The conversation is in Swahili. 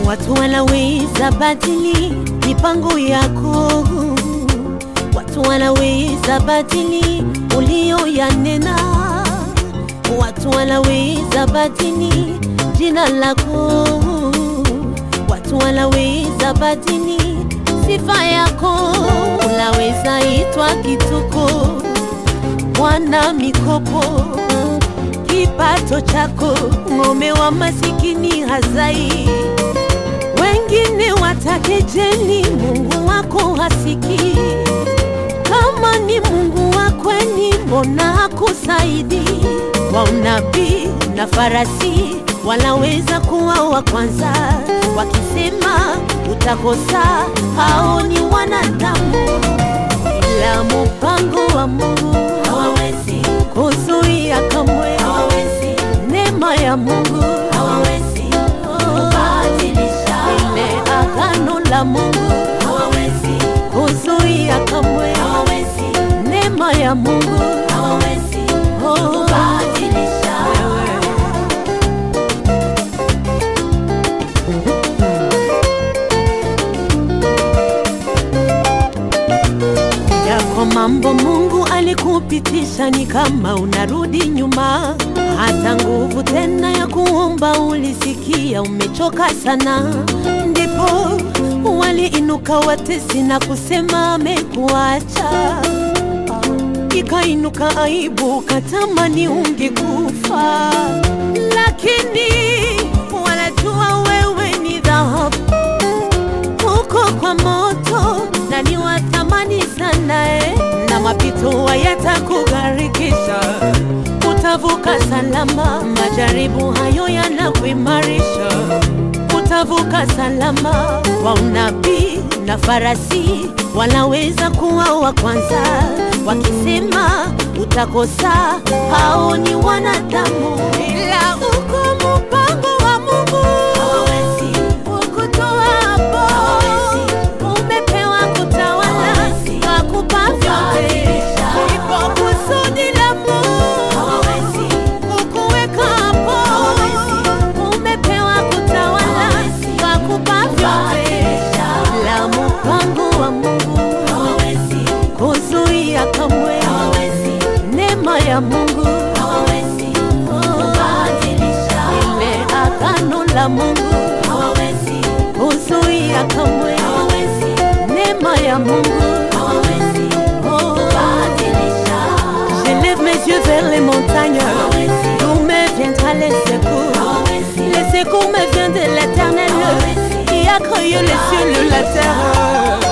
Watu wanaweza badili mipango yako, watu wanaweza badili ulioyanena, watu wanaweza badili jina lako, watu wanaweza badili sifa yako. Unaweza itwa kituko, mwana mikopo, kipato chako, ng'ombe wa masikini hazai wengine watakejeli, Mungu wako hasiki. Kama ni Mungu wa kweli, mbona hakusaidi? Wa unabii na farasi wanaweza kuwa wa kwanza, wakisema utakosa. Hao ni wanadamu, ila mpango wa Mungu hawawezi kuzuia kamwe, hawawezi neema ya Mungu hawawezi kubadilisha ile agano la Mungu hawawezi kuzuia kamwe, hawawezi neema ya Mungu hawawezi kubadilisha. Yako mambo Mungu alikupitisha ni kama unarudi nyuma, hata nguvu tena ya kuomba ulisikia umechoka sana, ndipo waliinuka watesi na kusema amekuacha. Ikainuka aibu, katamani ungekufa, lakini wanajua wewe ni dhahabu huko kwa moto na ni wa thamani sana eh, na mapito hayatakugharikisha, utavuka salama. Majaribu hayo yanakuimarisha, utavuka salama. Wa unabii na farasi wanaweza kuwa wa kwanza, wakisema utakosa. Hao ni wanadamu, ila uko mpango wa Mungu hawawezi kukutoa hapo. Umepewa kutawala, kakupa vyote, ipo kusudi la Mungu kukuweka hapo. Umepewa kutawala, kakupa vyote, la mpango wa Mungu kuzuia kamwe, neema ya Mungu ile agano la Mungu kuzuia kamwe, neema ya Mungu J'élève mes yeux vers les montagnes, d'où me viendra les secours. Les secours me viennent de l'éternel, qui a créé les cieux et la terre.